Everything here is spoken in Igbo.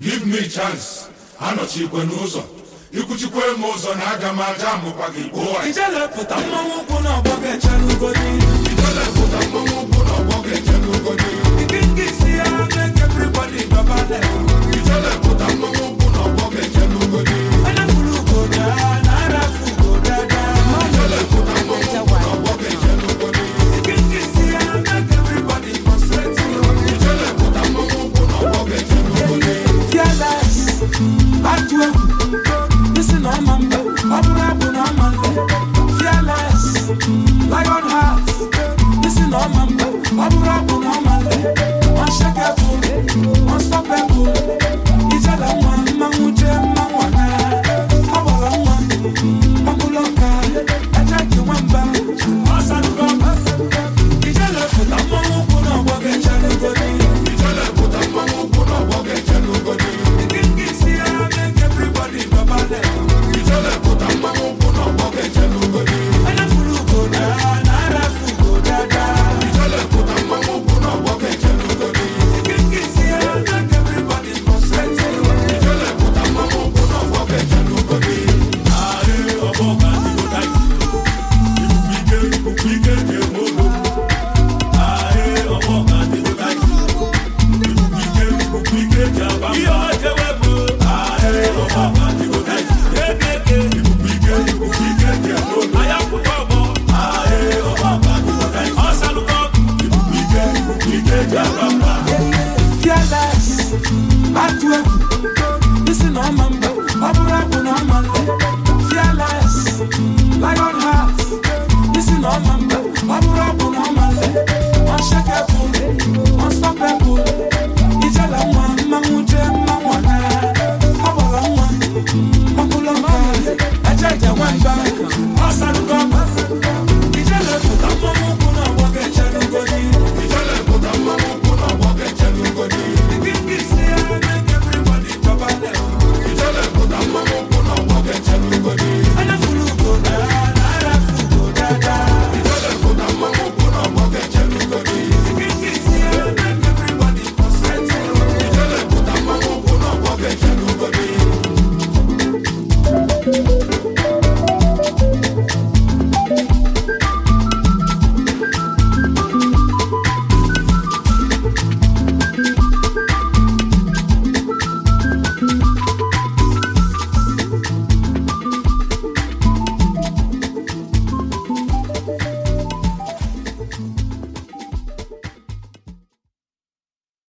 give me chance anọchikwe n'ụzọ ikwuchikwe m ụzọ na aga m aja amụkwa gị gbuo ijelepụta mmanwụ ụkwụ na ọgbọ ga-echere ugodi ijelepụta mmanwụ ụkwụ na ọgbọ ga-eche n'ugodi ike nke isi ya make everybody gbabale ijelepụta mmanwụ ụkwụ na ọgbọ ga-eche n'ugodi onye furu ugoda na arafu ugodada ijelepụta mmanwụ ụkwụ na ọgbọ ga-eche n'ugodi ike nke isi ya make everybody concentrate ijelepụta mmanwụ ụkwụ na ọgbọ ga-eche n'ugodi fearless atụ egwu isi na ọma mba ọ bụrụ abụ na ọma nle fearless lion heart isi na ọma mba ọ bụrụ abụ na ọma nle unshakable unstoppable ijala nwa mmanwụ jee mmanwụ ana ọ gbara nwa ọbụla ọka eje nke nwamba ọsarugo ijelepụta mmanwụ ụkwụ na ọgbọ ga-eche n'ugodi ijelepụta mmanwụ ụkwụ na ọgbọ ga-eche n'ugodi ijelepụta mmanwụ ụkwụ na ọgbọ ga-eche n'ugodi ijelepụta mmanwụ ụkwụ na ọgbọ ga-eche n'ugodi ijelepụta mmanwụ ụkwụ na ọgbọ ga-eche n'ugodi Unshakable, unstoppable